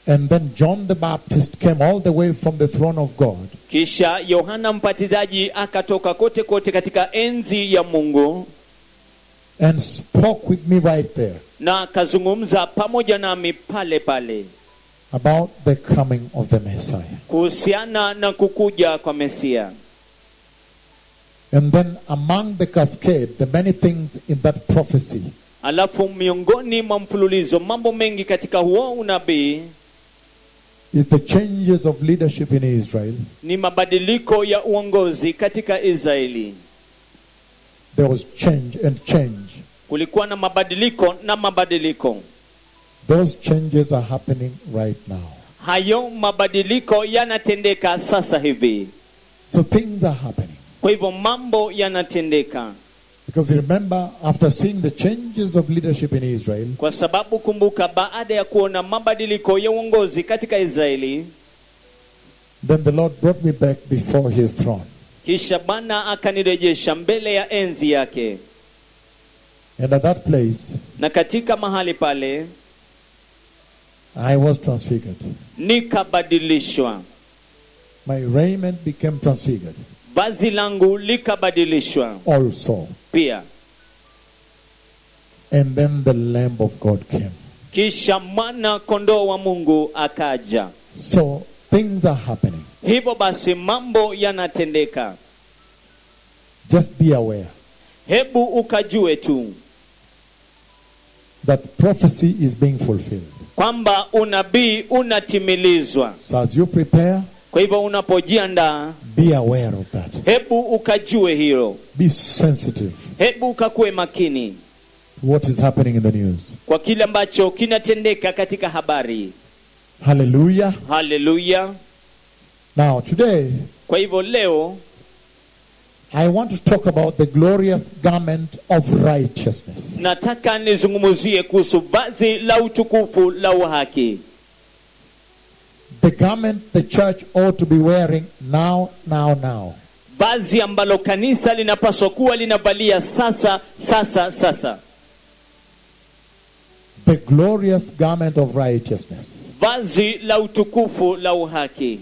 And then John the Baptist came all the way from the throne of God kisha yohana mbatizaji akatoka kote kote katika enzi ya mungu and spoke with me right there na akazungumza pamoja nami pale pale about the coming of the Messiah. kuhusiana na kukuja kwa mesia And then among the cascade, the many things in that prophecy, alafu miongoni mwa mfululizo mambo mengi katika huo unabii is the changes of leadership in Israel. ni mabadiliko ya uongozi katika israeli There was change and change. kulikuwa na mabadiliko na mabadiliko Those changes are happening right now. hayo mabadiliko yanatendeka sasa hivi So things are happening. kwa hivyo mambo yanatendeka Because remember, after seeing the changes of leadership in Israel, kwa sababu kumbuka baada ya kuona mabadiliko ya uongozi katika israeli then the Lord brought me back before his throne. kisha bwana akanirejesha mbele ya enzi yake And at that place, na katika mahali pale I was transfigured. nikabadilishwa My raiment became transfigured vazi langu likabadilishwa also. pia And then the Lamb of God came. kisha mwana kondoo wa mungu akaja So things are happening. hivyo basi mambo yanatendeka Just be aware hebu ukajue tu that prophecy is being fulfilled. kwamba unabii unatimilizwa So as you prepare, kwa hivyo unapojiandaa be aware of that. hebu ukajue hilo Be sensitive hebu ukakuwe makini to what is happening in the news. kwa kile ambacho kinatendeka katika habari Hallelujah. haleluya Now, today, kwa hivyo leo I want to talk about the glorious garment of righteousness. nataka nizungumzie kuhusu vazi la utukufu la uhaki The garment the church ought to be wearing now, now, now. vazi ambalo kanisa linapaswa kuwa linavalia sasa sasa sasa The glorious garment of righteousness. vazi la utukufu la uhaki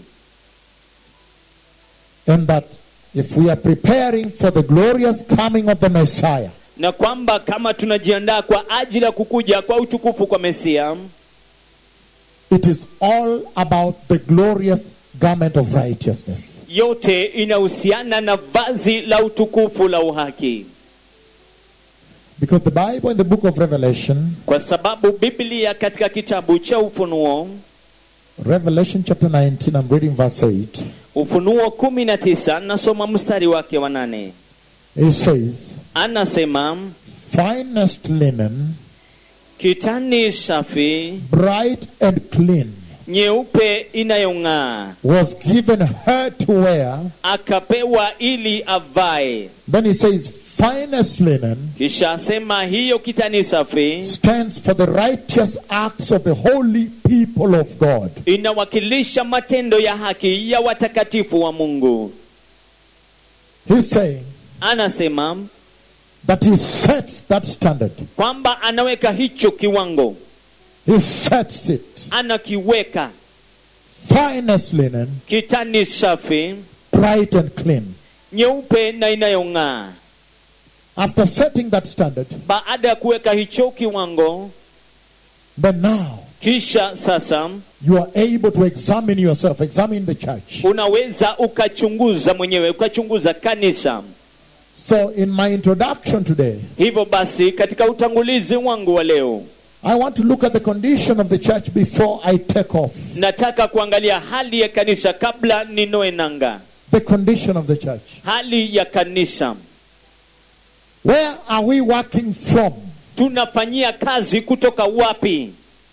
And that if we are preparing for the glorious coming of the Messiah, na kwamba kama tunajiandaa kwa ajili ya kukuja kwa utukufu kwa mesia it is all about the glorious garment of righteousness. yote inahusiana na vazi la utukufu la uhaki Because the Bible in the book of Revelation, kwa sababu biblia katika kitabu cha ufunuo Revelation chapter 19, I'm reading verse 8, ufunuo kumi na tisa nasoma mstari wake wa nane it says, anasema Finest linen, kitani safi bright and clean, nyeupe inayong'aa was given her to wear. akapewa ili avae Then he says, Finest linen kisha asema hiyo kitani safi stands for the righteous acts of the holy people of God. inawakilisha matendo ya haki ya watakatifu wa mungu He's saying anasema that he sets that standard. kwamba anaweka hicho kiwango He sets it. anakiweka Finest linen, kitani safi bright and clean. nyeupe na inayong'aa After setting that standard, baada ya kuweka hicho kiwango then now kisha sasa you are able to examine yourself, examine the church. unaweza ukachunguza mwenyewe ukachunguza kanisa So, in my introduction today, hivyo basi katika utangulizi wangu wa leo I want to look at the condition of the church before I take off. nataka kuangalia hali ya kanisa kabla ninoe nanga The condition of the church. hali ya kanisa Where are we working from? tunafanyia kazi kutoka wapi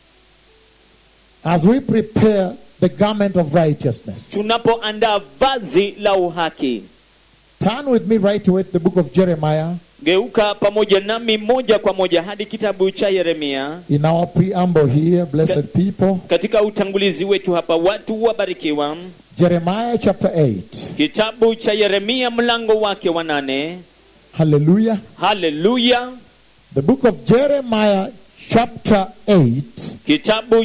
As we prepare the garment of righteousness. tunapoandaa vazi la uhaki Turn with me right away to the book of Jeremiah geuka pamoja nami moja kwa moja hadi kitabu cha yeremia in our preamble here, blessed people. katika utangulizi wetu hapa watu wabarikiwa Jeremiah chapter 8. kitabu cha yeremia mlango wake wa nane Hallelujah. haleluya The book of Jeremiah chapter 8. kitabu